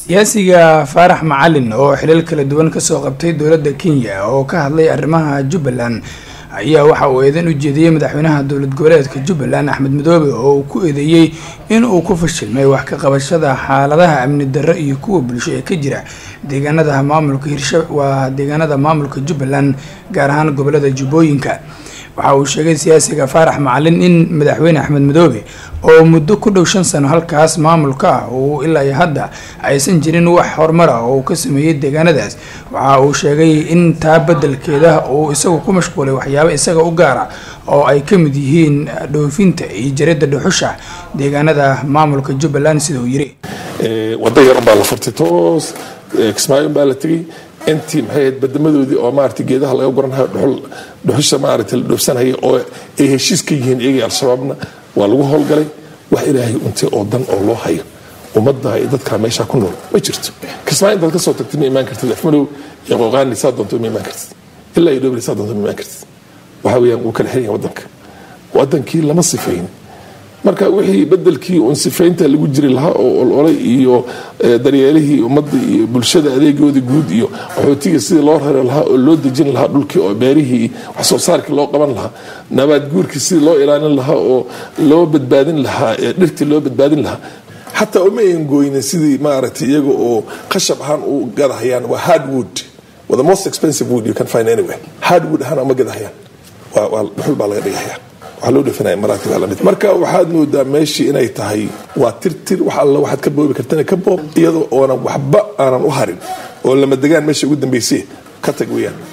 siyaasiga faarax macalin oo xilal kala duwan kasoo qabtay dowladda kenya oo ka hadlay arrimaha jubbaland ayaa waxa uu eedan u jeediyey madaxweynaha dowlad goboleedka jubbaland axmed madoobe oo uu ku eedeeyey in uu ku fashilmay wax ka qabashada xaaladaha amni darro iyo kuwa bulsho ee ka jira deegaanada maamulka hirsha waa deegaanada maamulka jubbaland gaar ahaan gobolada jubbooyinka waxa uu sheegay siyaasiga faarax macalin in madaxweyne axmed madoobe oo muddo ku dhow shan sano halkaas maamulka ah uu ilaa iyo hadda aysan jirin wax horumar ah oo uu ka sameeyey deegaanadaas waxa uu sheegay in taa bedelkeeda uu isagu ku mashquulay waxyaabo isaga u gaara oo ay ka mid yihiin dhoofinta iyo jaridda dhuxusha deegaanada maamulka jubbaland sida uu yiri wada yaran baa la furtay toos kismaayo baa la tegey intii maxay ahayd badamadoodii oo maarata geedaha laga guranhayo dhuxul dhuxusha maarata la dhoofsanaya oo ay heshiis ka yihiin iyagii al-shabaabna waa lagu howlgalay wax ilaahay untay oo dan oo loo hayo ummadda iyo dadkaa meeshaa ku nool ma jirto kismaayo intaad kasoo tagtid ma imaan kartid afmadow iyo qooqaani saa doonto ma imaan kartid ilaa iyo dhobri saa doonto ma imaan kartid waxa weeyaan wuu kala xiran yahay waddanka waddankii lama sifayn marka wixii bedelkii uun sifaynta lagu jiri lahaa oo ololay iyo daryeelihii ummadda iyo bulshada adeegoodii guud iyo qaxootiga sidii loo rari lahaa oo loo dejin lahaa dhulkii oo beerihii wax soo saarkii loo qaban lahaa nabaad guurkii sidii loo ilaalin lahaa oo loo badbaadin lahaa dhirtii loo badbaadin lahaa xataa uma ayn gooynin sidii maaragtay iyaga oo qashab ahaan u gadahayaan waa hardwood waa the most expensive wood you can find anywhere hardwood ahaan uma gadahayaan waa dhuxul baa laga dhigahaya marka waxaad moodaa meeshii inay tahay waa tirtir wax alla waxaad ka boobi kartana ka boob iyadoo oonan waxba aanan u harin oo lama degaan meesha ugu dambayse ka tag weyaan